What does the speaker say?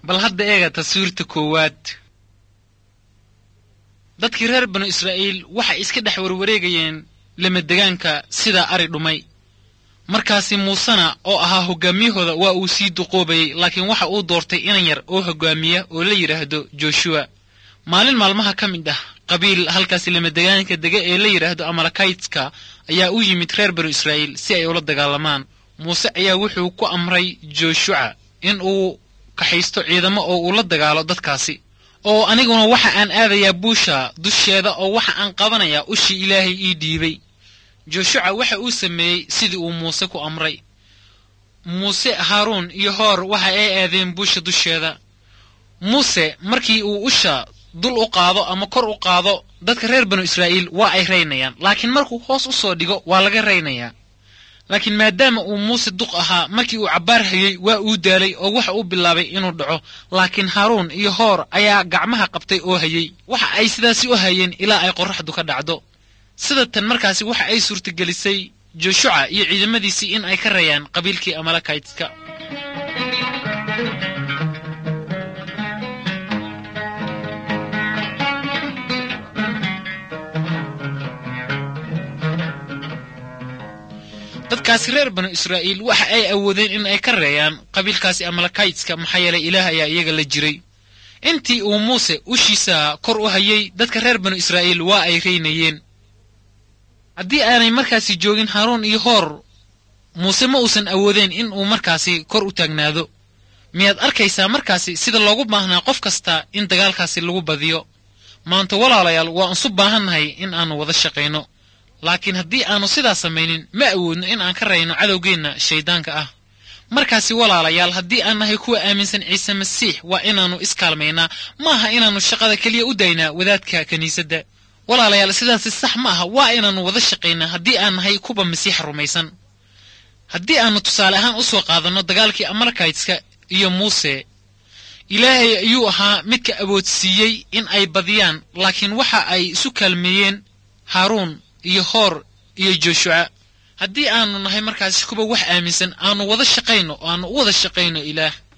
bal hadda eega taswiirta koowaad dadkii reer banu israa'iil waxay iska dhex warwareegayeen lamadegaanka sida ari dhumay markaasi muusena oo ahaa hoggaamiyahooda waa uu sii duqoobayey laakiin waxa uu doortay inan yar oo hoggaamiya oo la yidhaahdo joshuwa maalin maalmaha ka mid ah qabiil halkaasi lamadegaanka dega ee la yidhaahdo amalakaytska ayaa u yimid reer banu israa'iil si ay ula dagaalamaan muuse ayaa wuxuu ku amray joshuca in uu kaxaysto ciidamo oo uu la dagaalo dadkaasi oo aniguna waxa aan aadayaa buusha dusheeda oo waxa aan qabanayaa ushii ilaahay ii dhiibay joshuca waxa uu sameeyey sidii uu muuse ku amray muuse haaruun iyo hoor waxa ay aadeen buusha dusheeda muuse markii uu usha dul u qaado ama kor u qaado dadka reer banu israa'iil waa ay raynayaan laakiin markuu hoos u soo dhigo waa laga raynayaa laakiin maadaama uu muuse duq ahaa markii uu cabbaar hayey waa uu daalay oo waxa uu bilaabay inuu dhaco laakiin haaruun iyo hoor ayaa gacmaha qabtay oo hayey waxa ay sidaasi u hayeen ilaa ay qorraxdu ka dhacdo sida tan markaasi waxa ay suurtagelisay joshuca iyo ciidamadiisii in ay ka rayaan qabiilkii amalakaytka dadkaasi reer banu israa'iil waxa ay awoodeen in ay ka reeyaan qabiilkaasi amalakaytska maxaa yeelay ilaah ayaa iyaga la jiray intii uu muuse ushiisa kor u hayey dadka reer banu israa'iil waa ay reynayeen haddii aanay markaasi joogin haaruun iyo hoor muuse ma uusan awoodeen in uu markaasi kor u taagnaado miyaad arkaysaa markaasi sida loogu baahnaa qof kasta in dagaalkaasi lagu badiyo maanta walaalayaal waa unsu baahannahay in aannu wada shaqayno laakiin haddii aannu sidaas samaynin ma awoodno in aan ka rayno cadowgeenna shayddaanka ah markaasi walaalayaal haddii aan nahay kuwa aaminsan ciise masiix waa inaannu iskaalmaynaa ma aha inaannu shaqada keliya u daynaa wadaadka kiniisadda walaalayaal sidaasi sax ma aha waa inaannu wada shaqaynaa haddii aan nahay kuwa masiixa rumaysan haddii aannu tusaale ahaan u soo qaadanno dagaalkii amalkaytska iyo muuse ilaahay ayuu ahaa midka awoodsiiyey in ay badiyaan laakiin waxa ay isu kaalmeeyeen haaruun iyo hoor iyo joshuca haddii aannu nahay markaasi kuwa wax aaminsan aannu wada shaqayno oo aannu u wada shaqayno ilaah